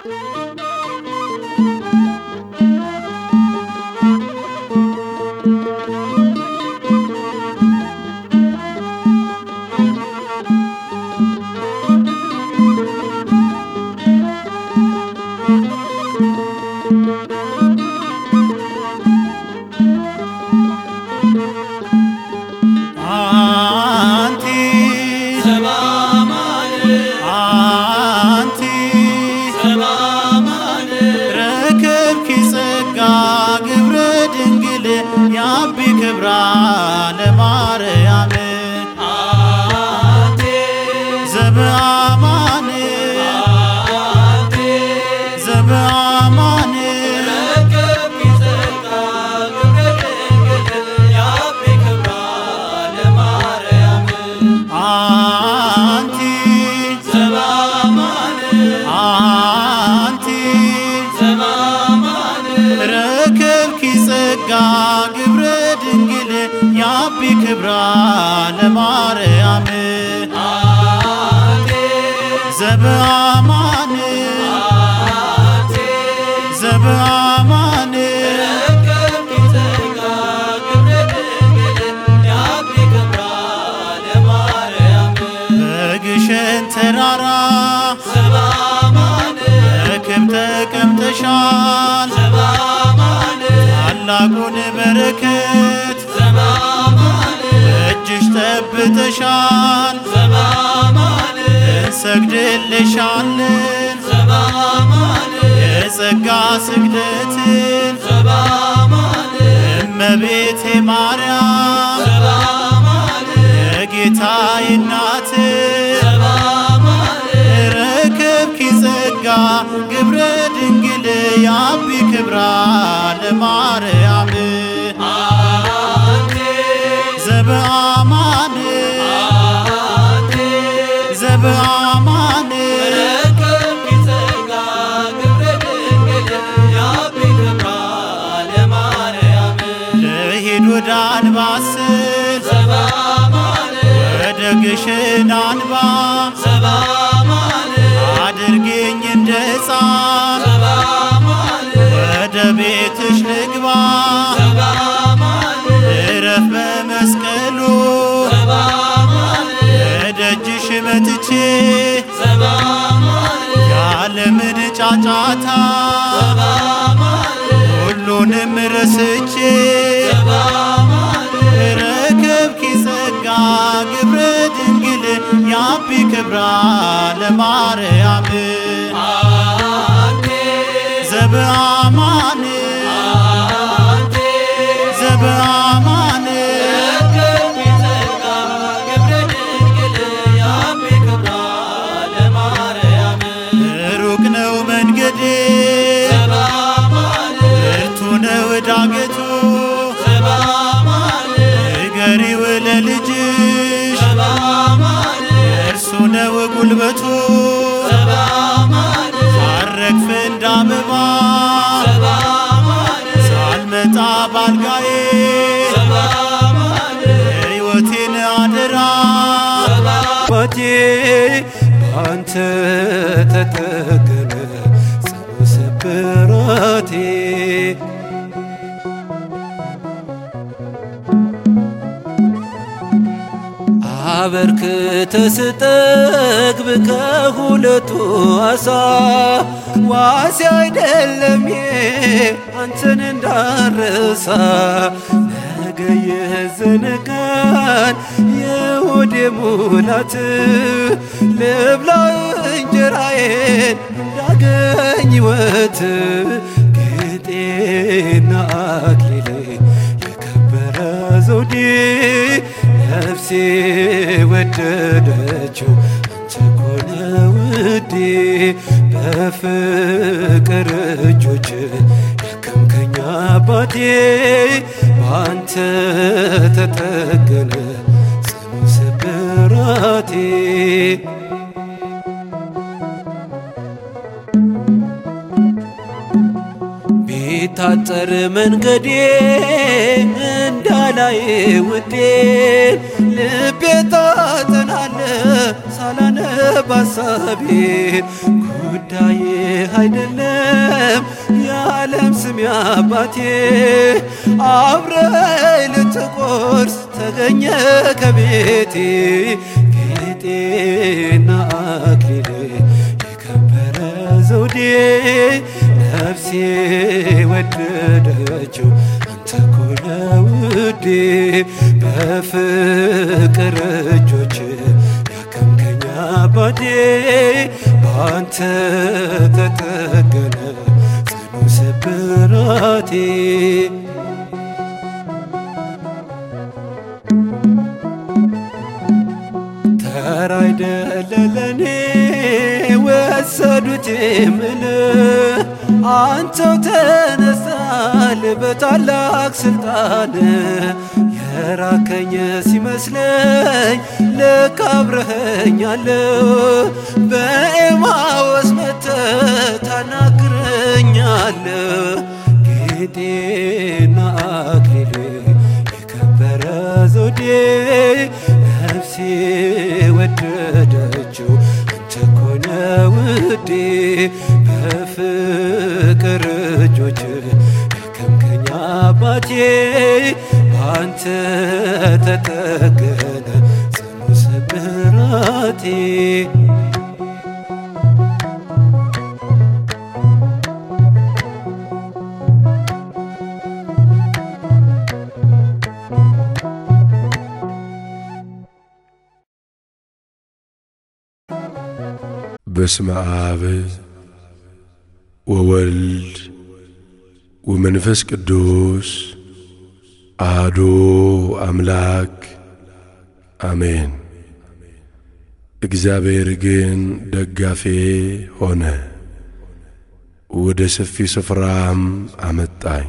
አንቲ አንቲ ረከብኪ ጸጋ ግብረ ድንግል ያቢ ክብራ ለማርያም ዘበአማን ዘበአማን አንቲ አንቲ ረከብኪ ጸጋ ግብረ ድንግል ያቢ ክብራ ለማርያም ዘበአማን ዘበአማን በግሸን ተራራ በክብ ተቀምጠሻል ታላቁን በረከት እጅሽ ጠብተሻል እንሰግድልሻለን የጸጋ ስግደትን እመቤቴ ማርያም የጌታዬ እናት ረከብኪ ጸጋ ግብረ ድንግል ያቢ ክብራ ለማርያም ዘበአማን ዘበአማን ልሂድ ወደ አንባስል ወደ ግሽን አንባ አድርጌኝ እንደ ሕፃን ወደ ቤትሽ ልግባ እረፍ በመስቀሉ እደጅሽ መጥቼ ያለምን ጫጫታ ሁሉንም ረስቼ ረከብኪ ጸጋ ግብረ ድንግል ያቢ ክብራ ለማርያም ዘበአማን ዘበአማን ሩቅ ነው መንገዴ ብርቱ ነው ዳገቱ ንገሪው ለልጅሽ እርሱ ነው ጉልበቱ ሳረግፍ እንደ አበባ ሳልመጣ ባልጋዬ ሕይወቴን አደራ አባቴ ባንተ ተጠገነ ጽኑ ስብራቴ አበርክተ ስጠግብ ከሁለቱ አሳ ዋሴ አይደለም አንተን እንዳረሳ ነገ የዘነጋን የሆዴ ሙላት ልብላ እንጀራዬን እንዳገኝ ሕይወት ጌጤና አክሊሌ የከበረ ዘውዴ ነፍሴ ወደደችው አንተ ኮነ ውዴ በፍቅር እጆች ያከምከኝ አባቴ በአንተ ተጠገነ ጽኑ ስብራቴ ቢታጠር መንገዴ እንዳላይ ውዴ ልቤ ታጠናለ ሳላነብ አሳቤን ጉዳይ አይደለም የዓለም ስም አባቴ አብረይ ልትቆርስ ተገኘ ከቤቴ ጌጤና አክሊሌ የከበረ ዘውዴ ነፍሴ ወደደችው አንተ እኮ ነህ ውዴ በፍቅር እጆች ያከምከኝ አባቴ በአንተ ተጠገነ ጽኑ ስብራቴ ተራ አይደለ ለኔ ወሰዱት የምል አንተው ተነሳል በታላቅ ስልጣን የራከኝ ሲመስለኝ ልክ አብረኸኛል በኤማወስ መጥተህ ታናግረኛል ጌጤና አክሊሌ የከበረ ዘውዴ ነፍሴ ወደደችው አንተ እኮ ነህ ውዴ በፍቅር እጆች ያከምከኝ አባቴ በአንተ ተጠገነ ጽኑ ስብራቴ በስመ አብ ወወልድ ወመንፈስ ቅዱስ አሐዱ አምላክ አሜን። እግዚአብሔር ግን ደጋፌ ሆነ፣ ወደ ሰፊ ስፍራም አመጣኝ፣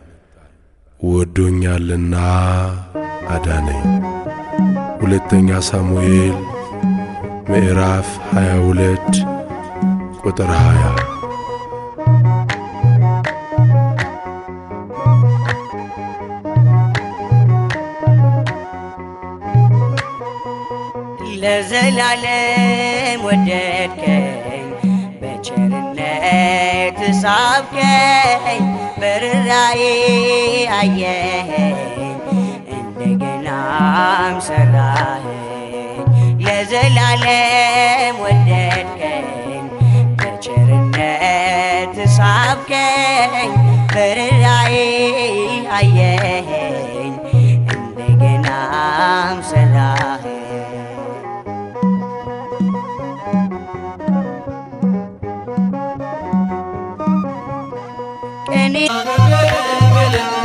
ወዶኛልና አዳነኝ። ሁለተኛ ሳሙኤል ምዕራፍ 22 ቁጥር 20 ለዘላለም ወደድከኝ በቸርነት ሳብከኝ በርራዬ አየኸኝ እንደገናም ሰራኸኝ ለዘላለም ወደድከኝ በቸርነት ሳብከኝ በርራዬ አየኸኝ እንደገናም ሰራኸኝ ቀኔ